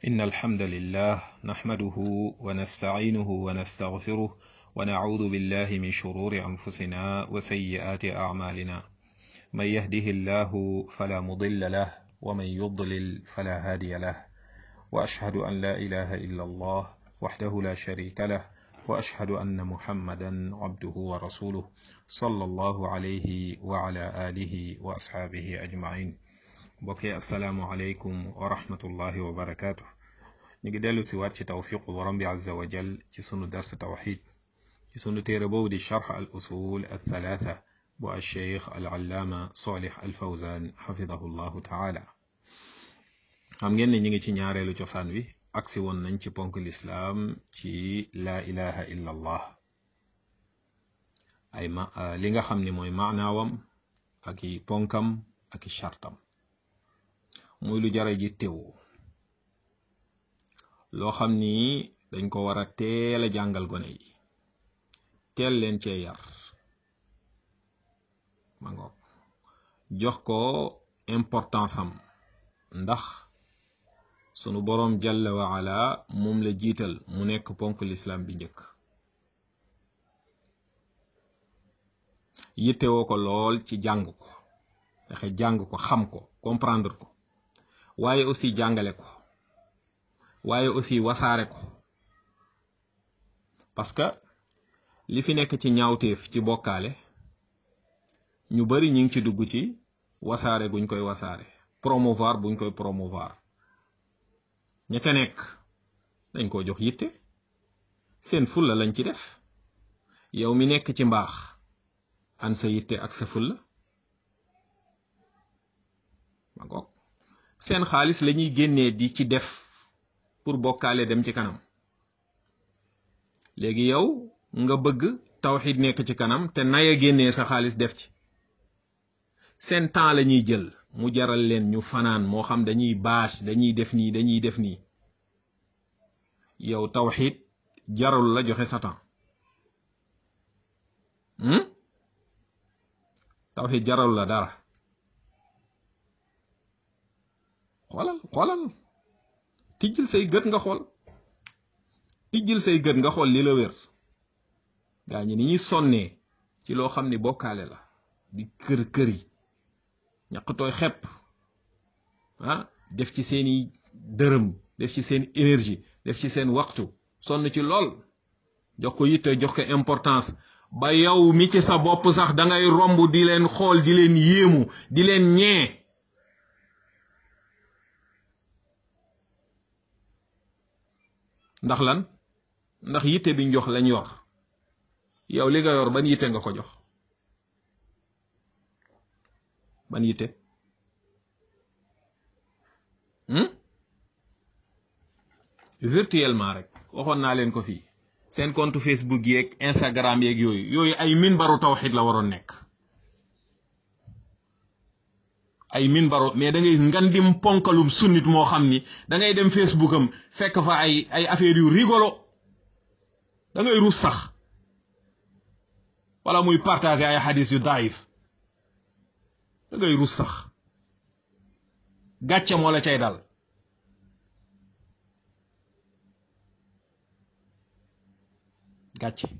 إن الحمد لله نحمده ونستعينه ونستغفره ونعوذ بالله من شرور أنفسنا وسيئات أعمالنا من يهده الله فلا مضل له ومن يضلل فلا هادي له وأشهد أن لا إله إلا الله وحده لا شريك له وأشهد أن محمدا عبده ورسوله صلى الله عليه وعلى آله وأصحابه أجمعين mbokk yi asalaamualeykum wa rahmatullahi wa barakaatu ñu ngi dellu si waat ci tawfiqu borom bi azza wa jal ci sunu dars tawxid ci sunu téere boobu di charx al usul al thalatha bu al cheikh al allaama solih al fawzan xafidahu llahu taala xam ngeen ne ñu ngi ci ñaareelu cosaan wi agsi woon nañ ci ponk lislaam ci laa ilaha illa allah ay ma li nga xam ne mooy maanaawam ak i ponkam ak i chartam muy lu jara ji tew loo xam ni dañ ko war a teel a jàngal gone yi teel leen cee yar ma ngoog jox ko importance am ndax sunu boroom jalla wa ala moom la jiital mu nekk ponk lislaam bi njëkk yittewoo ko lool ci jàng ko fexe jàng ko xam ko comprendre ko waaye aussi jàngale ko waaye aussi wasaare ko parce que li fi nekk ci ñaawteef ci bokkaale ñu bari ñu ngi ci dugg ci wasaare guñ koy wasaare promouvoir buñ koy promouvoir ña ca nekk dañ ko jox yitte seen fulla lañ ci def yow mi nekk ci mbaax an sa yitte ak sa fulla ma ngoog seen xaalis lañuy génnee di ci def pour bokkaale dem ci kanam léegi yow nga bëgg tawxid nekk ci kanam te naya génnee sa xaalis def ci seen temps la ñuy jël mu jaral leen ñu fanaan moo xam dañuy bâche dañuy def nii dañuy def nii yow tawxid jarul la joxe sa temps tawxid jarul la dara xoolal xoolal tijjil say gët nga xool tijjil say gët nga xool li la wér gaa ñi ni ñuy sonnee ci loo xam ni bokkaale la di kër kër yi ñaqtooy xepp ah def ci seeni dërëm def ci seen énergie def ci seen waxtu sonn ci lool jox ko yitte jox ko importance ba yow mi ci sa bopp sax da ngay romb di leen xool di leen yéemu di leen ñee ndax lan ndax yitte biñ jox lañ yor yow li nga yor ban yitte nga ko jox ban yitte virtuellement rek waxoon naa leen ko fii seen compte Facebook yeeg Instagram yeeg yooyu yooyu ay minbaru tawxid la waroon nekk ay minbaru mais da ngay ngandim ponkalum sunnit moo xam ni da ngay dem Facebook am fekk fa ay ay affaires yu rigolo da ngay ruus sax wala muy partager ay xadis yu daif da ngay ruus sax gàcce moo la cay dal gàcce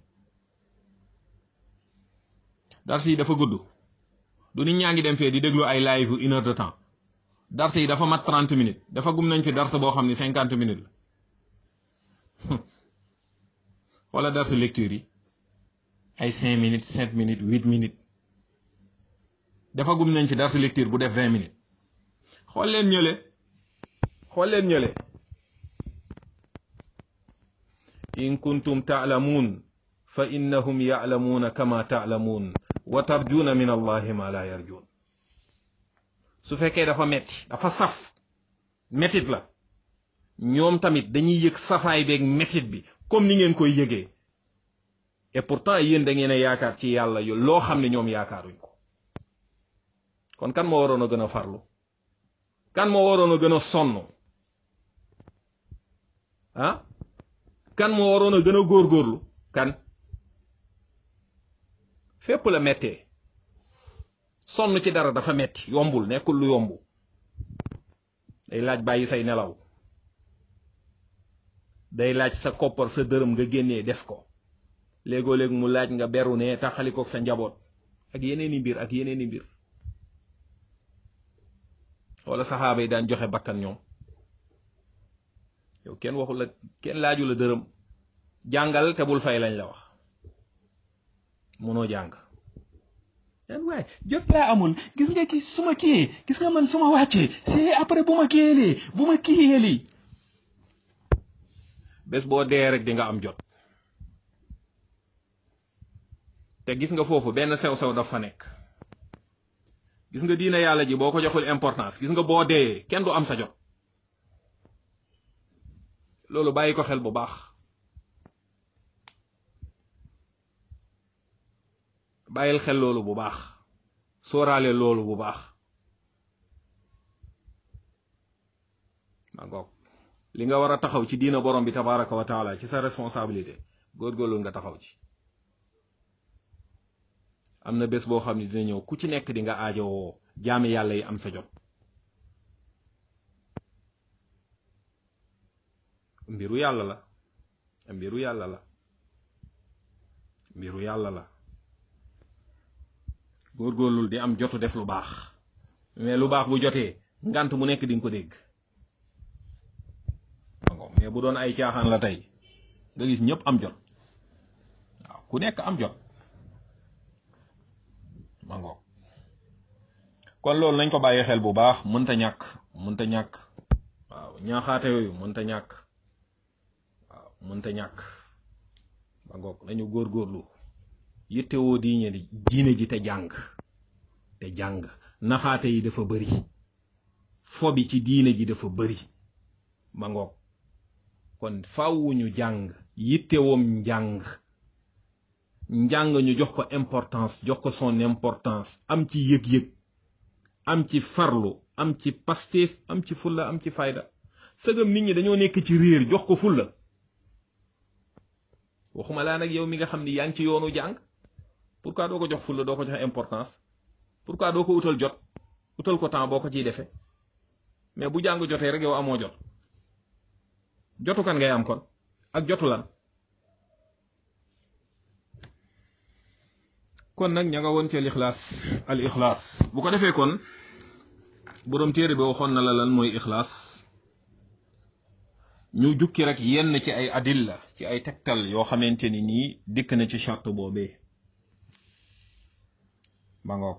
dars yi dafa gudd du nit ñaa ngi dem fee di déglu ay live une heure de temps dars yi dafa mat trente minutes dafa gum nañ fi dars boo xam ni cinquante minutes la wala dars lecture yi ay cinq minutes sept minutes huit minutes dafa gum nañ fi dars lecture bu def vingt minutes xool leen ñële xool leen ñële in kuntum taalamuun fa innahum yaalamuuna kama taalamuun wa tarjuuna min allahi ma la yarjuun su fekkee dafa metti dafa saf mettit la ñoom tamit dañuy yëg safaay beeg mettit bi comme ni ngeen koy yëgee et pourtant yéen da ngeen a yaakaar ci yàlla yu loo xam ne ñoom yaakaaruñ ko kon kan moo waroon a gën a farlu kan moo waroon a gën a sonn ah kan moo waroon a gën a góorgóorlu kan fépp la mettee sonn ci dara dafa metti yombul nekkul lu yomb day laaj bàyyi say nelaw day laaj sa koppar sa dërëm nga génnee def ko léegoo léeg mu laaj nga beru ne taxalikook sa njaboot ak yeneeni mbir ak yeneeni mbir wala saxaaba yi daan joxe bakkan ñoom yow kenn waxu la kenn laaju la dërëm jàngal te bul fay lañ la wax mënoo jàng yan waaye jot laa amul gis nga ki su ma kiyee gis nga man su ma wàccee c'est après bu ma kiyeelee bu ma kiyeeli bés boo dee rek di nga am jot te gis nga foofu benn sew-sew dafa nekk gis nga diina yàlla ji boo ko joxul importance gis nga boo dee kenn du am sa jot loolu bàyyi ko xel bu baax bàyyil xel loolu bu baax sóoraale loolu bu baax ma ngoog li nga war a taxaw ci diina borom bi tabaraka wa taala ci sa responsabilité góorgóorlu nga taxaw ci am na bés boo xam ne dina ñëw ku ci nekk di nga aajowoo jaami yàlla yi am sa jot mbiru yàlla la mbiru yàlla la mbiru yàlla la góorgóorlul di am jotu def lu baax mais lu baax bu jotee ngant mu nekk di nga ko dégg mais bu doon ay caaxaan la tey nga gis ñëpp am jot waaw ku nekk am jot ma ngoog kon loolu nañ ko bàyyi xel bu baax mënta ñàkk mënta ñàkk waaw ñaaxaate yooyu mënta ñàkk waaw mënta ñàkk ma ngoog nañu góorgóorlu yittewoo diine diine ji te jàng te jàng naxaate yi dafa bëri fo bi ci diine ji dafa bëri ma ngoog kon fawuñu jàng yittewoom njàng njàng ñu jox ko importance jox ko son importance am ci yëg-yëg am ci farlu am ci pastéef am ci fulla am ci fayda sëgam nit ñi dañoo nekk ci réer jox ko fulla waxuma laa nag yow mi nga xam ni yaa ngi ci yoonu jàng pourquoi doo ko jox fulla doo ko jox importance pourquoi doo ko utal jot utal ko temps boo ko ciy defee mais bu jàng jotee rek yow amoo jot jotu kan ngay am kon ak jotu lan kon nag ña nga woon ci al ixlaas al ixlaas bu ko defee kon boroom téere bi waxoon na la lan mooy ixlaas ñu jukki rek yenn ci ay adilla ci ay tegtal yoo xamante ni nii dikk na ci charte boobee ba ngoog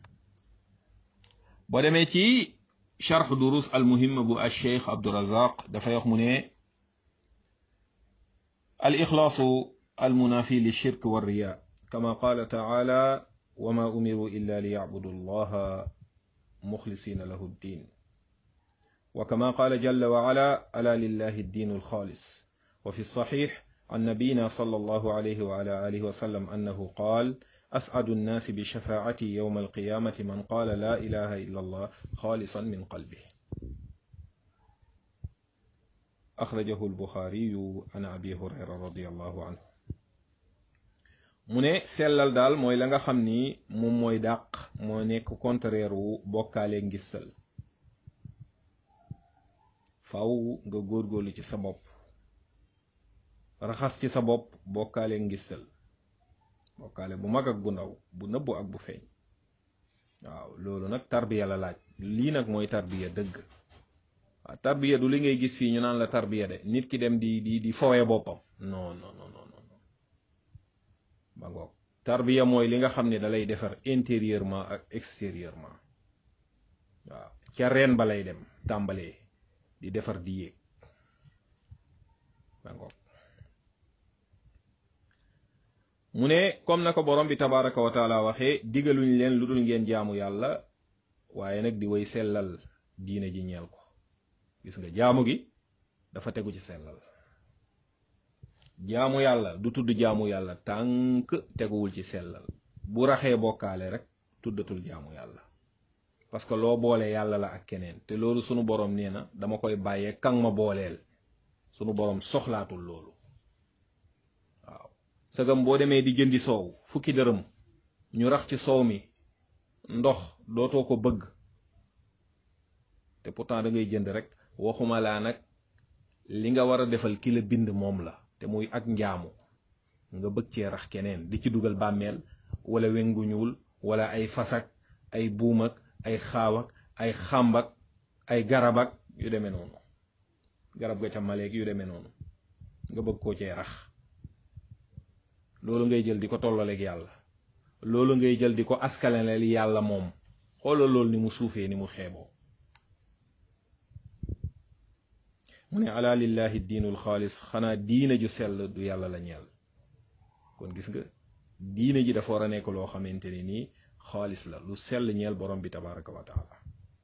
boo demee ci charx durus al muhimma bu al cheikh abdurazaq dafay wax mu ne al ixlaasu al munafi li shirk wa riya kama qaala taala wa ma umiru illa li yacbudu allaha muxlisina lahu ddin وكما قال جل وعلا ألا لله الدين الخالص وفي الصحيح عن نبينا صلى الله عليه وعلى آله وسلم أنه قال أسعد الناس بشفاعتي يوم القيامة من قال لا إله إلا الله خالصا من قلبه أخرجه البخاري عن أبي هريرة رضي الله عنه mu ne sellal daal mooy la nga xam ni moom mooy dàq moo nekk contraire wu bokkaale ngistal faw nga góorgóorlu ci sa bopp raxas ci sa bopp bokkaale ngistal bokkaale bu mag ak bu ndaw bu nëbbu ak bu feeñ waaw loolu nag tarbiya la laaj lii nag mooy tarbiya dëgg waaw tarbiya du li ngay gis fii ñu naan la tarbiya de nit ki dem di di di fowee boppam non non non non non ba ngoog tarbiya mooy li nga xam ne dalay defar intérieurement ak extérieurement waaw ca reen ba lay dem tàmbalee di defar di yéeg ba ngoog mu ne comme na ko borom bi tabaraka wa taala waxee digaluñ leen lu dul ngeen jaamu yàlla waaye nag di way sellal diine ji ñeel ko gis nga jaamu gi dafa tegu ci sellal jaamu yàlla du tudd jaamu yàlla tànk teguwul ci sellal bu raxee bokkaale rek tuddatul jaamu yàlla parce que loo boole yàlla la ak keneen te loolu sunu borom nee na dama koy bàyyee kan ma booleel sunu borom soxlaatul loolu waaw sagam boo demee di jëndi soow fukki dërëm ñu rax ci soow mi ndox dootoo ko bëgg te pourtant da ngay jënd rek waxuma laa nag li nga war a defal ki la bind moom la te muy ak njaamu nga bëgg cee rax keneen di ci dugal bàmmeel wala wengu ñuul wala ay fasak ay buumak ay xaawak ay xàmbak ay garabak yu demee noonu garab ga ca maleeg yu demee noonu nga bëgg koo cee rax loolu ngay jël di ko tollaleeg yàlla loolu ngay jël di ko askanaleel yàlla moom xoolal loolu ni mu suufee ni mu xeeboo mu ne ala lillahi diinul xaalis xanaa diine ju sell du yàlla la ñeel kon gis nga diine ji dafa war a nekk loo xamante ni nii xaalis la lu sell ñeel borom bi tabaraka wa taala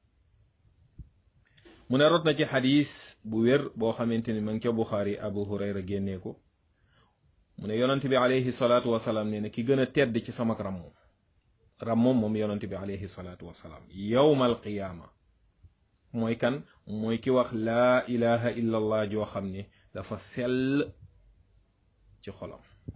mu ne rot na ci xadis bu wér boo xamante ni ma ngi ca buxaari abu hurayra génnee ko mu ne yonent bi alayhi salaatu wasalaam nee na ki gën a tedd ci samak rammoom rammoom moom yonent bi alayhi salaatu wasalaam yowmal qiyaama mooy kan mooy ki wax laa ilaha illa allah joo xam ne dafa sell ci xolam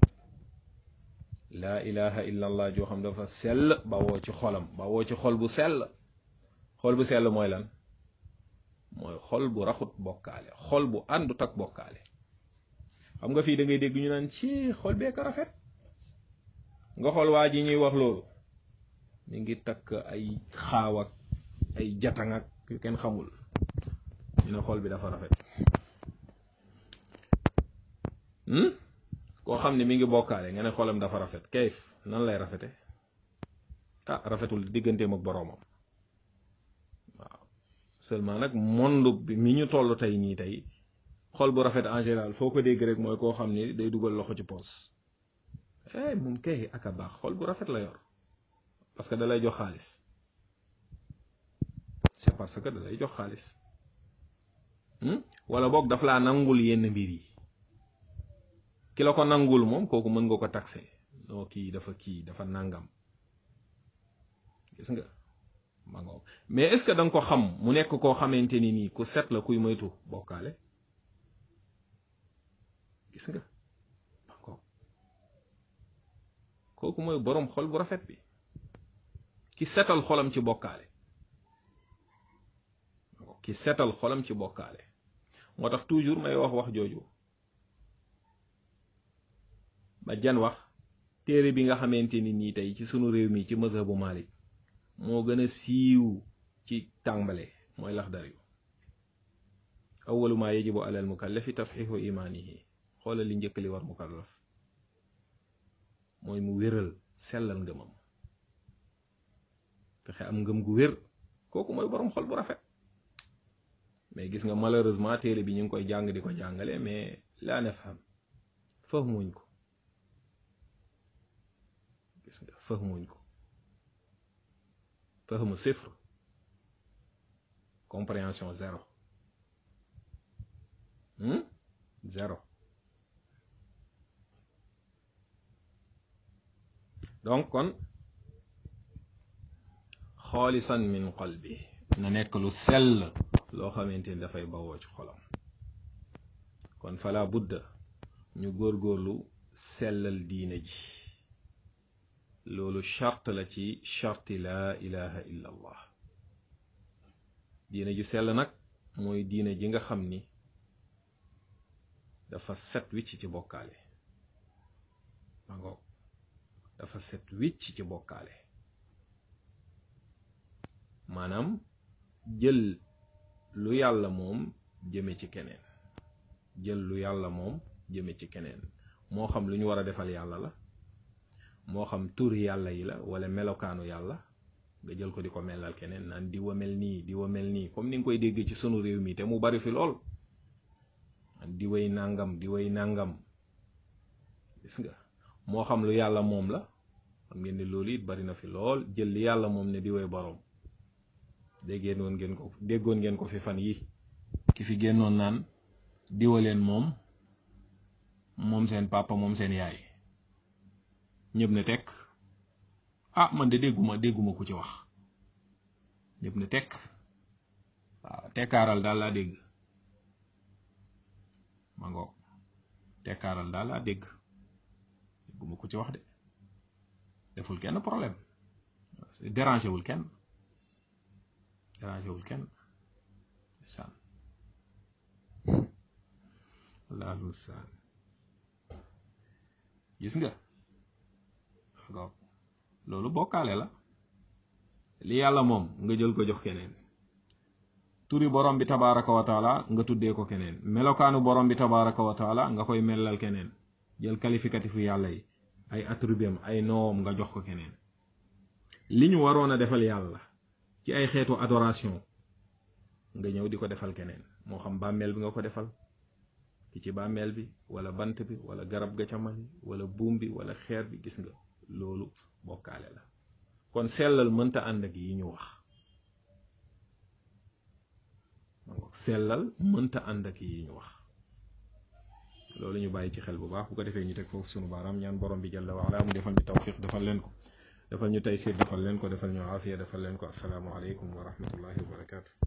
laa ilaha illa allah joo xam dafa sell ba woo ci xolam ba woo ci xol bu sell xol bu sell mooy lan mooy xol bu raxut bokkaale xol bu àndut ak bokkaale xam nga fii da ngay dégg ñu naan ci xol bee ko rafet nga xool waa ji ñuy wax loolu mi ngi takk ay xaaw ak ay jatang ak yu kenn xamul ñu ne xol bi dafa rafet koo xam ne mi ngi bokkaale nga ne xolam dafa rafet kayif nan lay rafete ah rafetul digganteem ak boroomam waaw seulement nag monde bi mi ñu toll tey nii tey xol bu rafet en général foo ko dégg rek mooy koo xam ni day dugal loxo ci poos eh moom kay ak a baax xol bu rafet la yor parce que da lay jox xaalis c'est parce que da lay jox xaalis wala boog daf laa nangul yenn mbir yi ki la ko nangul moom kooku mën nga ko taxé noo kii dafa kii dafa nangam gis nga ma ngoog mais est-ce que da nga ko xam mu nekk koo xamante ni nii ku set la kuy moytu bokkaale gis nga ma ngoog kooku mooy boroom xol bu rafet bi ki setal xolam ci bokkaale ki setal xolam ci bokkaale moo tax toujours may wax wax jooju ba jan wax téere bi nga xamante ni nii tey ci sunu réew mi ci mazhabu Malik moo gën a siiw ci tàmbale mooy Laxdari yu awalu ma yajibu alal mukallafi tasxiixu imaanihi xoolal li njëkk li war mukallaf mooy mu wéral sellal ngëmam fexe am ngëm gu wér kooku mooy borom xol bu rafet mais gis nga malheureusement téere bi ñu ngi koy jàng di ko jàngale mais laa nafham fahmuñ ko gis nga fahmuñ ko fahmu sifr compréhension zéro zéro donc kon xaalisan min qalbi na nekk lu sell loo xamante ni dafay bawoo ci xolam kon fala budda ñu góorgóorlu sellal diine ji loolu charte la ci charti laa ilaha illa allah diine ju sell nag mooy diine ji nga xam ni dafa set wicc ci bokkaale ma ngoog dafa set wicc ci bokkaale maanaam jël lu yàlla moom jëme ci keneen jël lu yàlla moom jëme ci keneen moo xam lu ñu war a defal yàlla la moo xam turi yàlla yi la wala melokaanu yàlla nga jël ko di ko melal keneen naan di wa mel nii di wa mel nii comme ni nga koy déggee ci sunu réew mi te mu bari fi lool di way nangam di way nangam gis nga moo xam lu yàlla moom la xam ngeen ne loolu it bari na fi lool jël li yàlla moom ne di way boroom déggeen woon ngeen ko déggoon ngeen ko fi fan yi ki fi génnoon naan diwaleen moom moom seen papa moom seen yaay ñëpp ne tekk ah man de dégguma dégguma ku ci wax ñëpp ne tekk waaw tekkaaral daal laa dégg ma ngoog tekkaaral daal laa dégg dégguma ku ci wax de deful kenn problème dérangé wul kenn dérangé wul kenn sàn wallaahu mustaan gis nga loolu bokkaale la li yàlla moom nga jël ko jox keneen turi borom bi tabaraka wa taala nga tuddee ko keneen melokaanu borom bi tabaraka wa taala nga koy mellal keneen jël qualificatifu yàlla yi ay attributam ay noom nga jox ko keneen li ñu waroon a defal yàlla ci ay xeetu adoration nga ñëw di ko defal keneen moo xam bàmmeel bi nga ko defal ki ci bàmmeel bi wala bant bi wala garab ga ca mali wala buum bi wala xeer bi gis nga loolu bokkaale la kon sellal mënta ànd ak yi ñu wax sellal mënta ànd ak yi ñu wax loolu ñu bàyyi ci xel bu baax bu ko defee ñu teg foofu sunu baaraam ñaan borom bi jalla waala mu defal ñu tawfiq defal leen ko defal ñu taysir defal leen ko defal ñu aafiya defal leen ko asalaamu aleykum wa rahmatullahi wa barakaatu